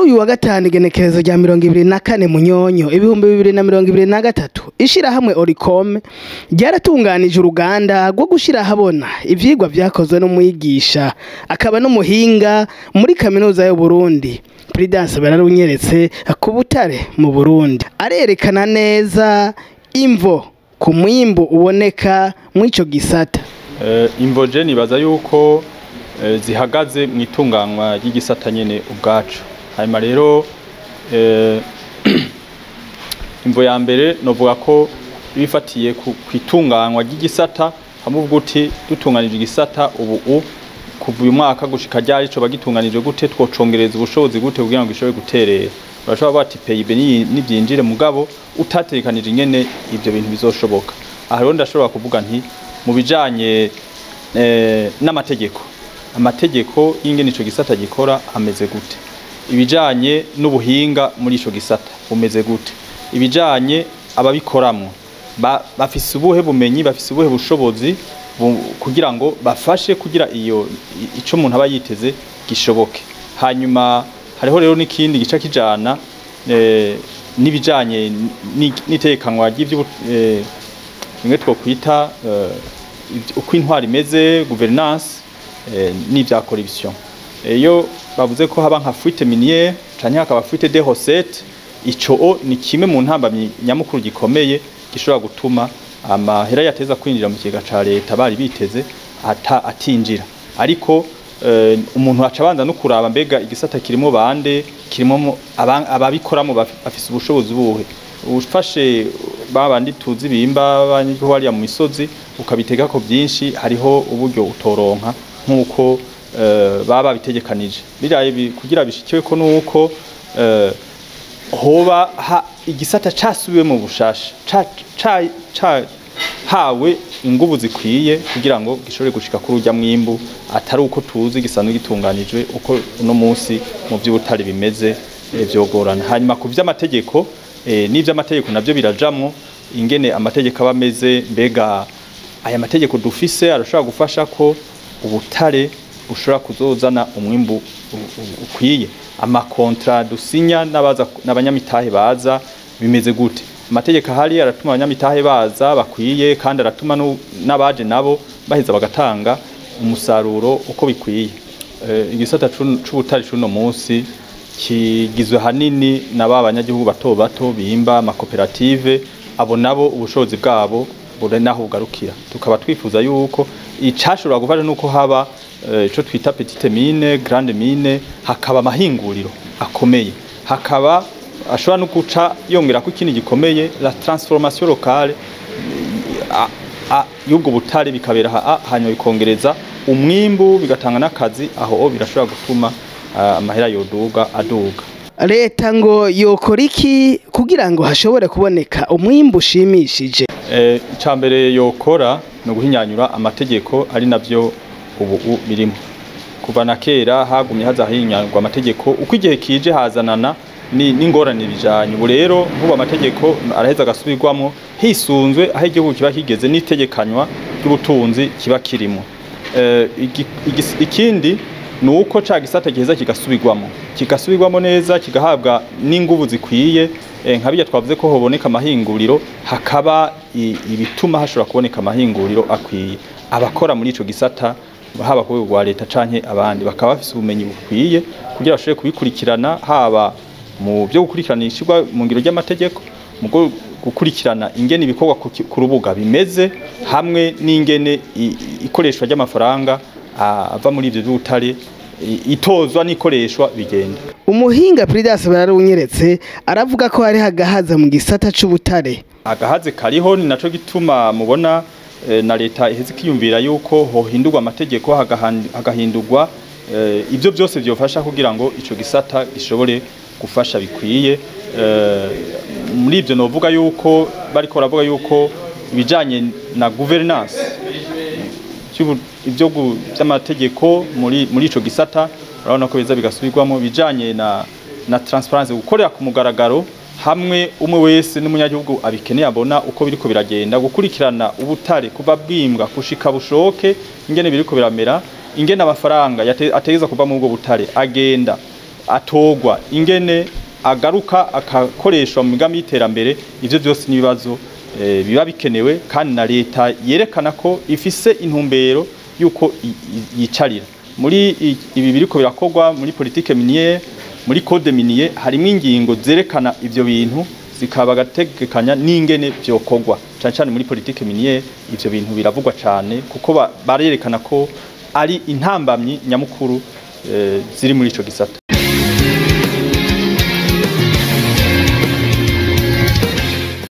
uyu wa gatanu igenekerezo rya mirongo ibiri na kane munyonyo ibihumbi bibiri na mirongo ibiri na gatatu ishirahamwe oricome ryaratunganije uruganda rwo gushira ahabona ivyigwa vyakozwe n'umwigisha akaba n'umuhinga muri kaminuza y'uburundi Prudence bararunyeretse ku butare mu burundi arerekana neza imvo ku mwimbu uboneka mw'ico gisata imvoje nibaza yuko eh, zihagaze mu itunganywa ry'igisata nyene ubwacu hanyuma rero eh, imvo ya mbere novuga ko ibifatiye ku itunganywa ry'igisata hamwe uvuga uti dutunganije igisata ubu u kuva uyu mwaka gushika ryari co bagitunganije gute twocongereza ubushobozi gute kugira ngo gishobore guterera urashobora bati PIB nivyinjire mugabo utatekanije ingene ivyo bintu bizoshoboka aha rero ndashobora kuvuga nti mu bijanye eh, n'amategeko amategeko y'ingene ico gisata gikora ameze gute ibijanye n'ubuhinga muri ico gisata bumeze gute ibijanye ababikoramwo ba, bafise ubuhe bumenyi bafise ubuhe bushobozi bu, kugira ngo bafashe kugira iyo ico umuntu aba yiteze gishoboke hanyuma hariho rero n'ikindi gica kijana eh, n'ibijanye n'itekanwa ry'ivyo eh, bimwe twokwita eh, uko intwari imeze governance eh, n'ivya corruption iyo bavuze ko haba nka fuite minière canke hakaba fuite de recettes ico ni kimwe mu ntambamyi nyamukuru gikomeye gishobora gutuma amahera yateza kwinjira mu kigega ca leta bari biteze ata atinjira ariko uh, umuntu aca abanza no kuraba mbega igisata kirimo bande kirimo ababikoramo bafise ubushobozi buhe ufashe babandi tuzi bimba banyiho hariya mu misozi ukabitega ko byinshi hariho uburyo utoronka nk'uko uh, baba bitegekanije biraye kugira bishikiwe ko nuko uh, hoba ha, igisata casubiwe mu bushasha ca, ca, ca hawe ingubu zikwiye kugira ngo gishobore gushika kuri urya mwimbu atari uko tuzi gisanzwe gitunganijwe uko uno munsi mu by'ubutari bimeze e, vyogorana hanyuma ku vy'amategeko e, n'ivy'amategeko navyo birajamwo ingene amategeko aba ameze mbega aya mategeko dufise arashobora gufasha ko ubutare bushobora kuzozana umwimbu ukwiye amakontra dusinya n'abaza n'abanyamitahe baza bimeze gute amategeko ahari aratuma abanyamitahe baza bakwiye kandi aratuma n'abaje nabo baheza bagatanga umusaruro uko bikwiye e, igisata c'ubutare c'uno munsi kigizwe hanini na ba banyagihugu bato bato bimba amakoperative abo nabo ubushobozi bwabo buri naho bugarukira tukaba twifuza yuko icashobora gufasha nuko haba ico uh, twita petite mine grande mine hakaba amahinguriro akomeye hakaba ashobora no guca yongera ko ikindi gikomeye la transformation locale y'ubwo butare bikabera hanyuma bikongereza umwimbu bigatanga n'akazi aho birashobora gutuma amahera uh, yoduga aduga leta ngo yokora iki kugira ngo hashobore kuboneka umwimbu ushimishije eh, icambere yokora no guhinyanyura amategeko ari navyo ubu birimo kuva na kera hagumye hazahinyanyurwa amategeko uko igihe kije hazanana n'ingorane bijanye ubu rero nk'ubu amategeko araheza agasubirwamo hisunzwe aho igihugu kiba kigeze n'itegekanywa ry'ubutunzi kiba kirimo eh, ikindi ni uko ca gisata giheza kigasubirwamo kigasubirwamo neza kigahabwa n'inguvu zikwiye nka bijya twavuze ko hoboneka amahinguriro hakaba ibituma hashobora kuboneka amahinguriro akwiye abakora muri ico gisata haba ku rwego rwa leta canke abandi bakaba bafise ubumenyi bukwiye kugira bashobore kubikurikirana haba mu byo gukurikirana ishirwa mu ngiro ry'amategeko mu gukurikirana ingene ibikorwa ku rubuga bimeze hamwe n'ingene ikoreshwa ry'amafaranga ava muri ivyo by'ubutare itozwa n'ikoreshwa bigenda umuhinga Prudence bararunyeretse aravuga ko hari hagahaza mu gisata c'ubutare agahaze kariho ni naco gituma mubona e, na leta iheze kiyumvira yuko hohindurwa amategeko hagahindurwa e, ivyo byose vyofasha kugira ngo ico gisata gishobore gufasha bikwiye e, muri ivyo novuga yuko bariko baravuga yuko ibijanye na governance ibyo by'amategeko muri muri ico gisata urabona ko biza bigasubirwamo bijanye na na transparency gukorera ku mugaragaro hamwe umwe wese n'umunyagihugu abikeneye abona uko biriko biragenda gukurikirana ubutare kuva bwimbwa kushika bushoke ingene biriko biramera ingene amafaranga ategeza kuva mu bwo butare agenda atogwa ingene agaruka akakoreshwa mu migambi y'iterambere ivyo byose n'ibibazo eh, biba bikenewe kandi na leta yerekana ko ifise intumbero yuko i- i- yicarira muri i- ibi biriko birakorwa muri politike miniere muri code minier harimo ingingo zerekana ivyo bintu zikaba gategekanya n'ingene vyokorwa cyane cyane muri politike miniere ivyo bintu biravugwa cyane kuko ba- barerekana ko ari intambamyi nyamukuru eh, ziri muri ico gisata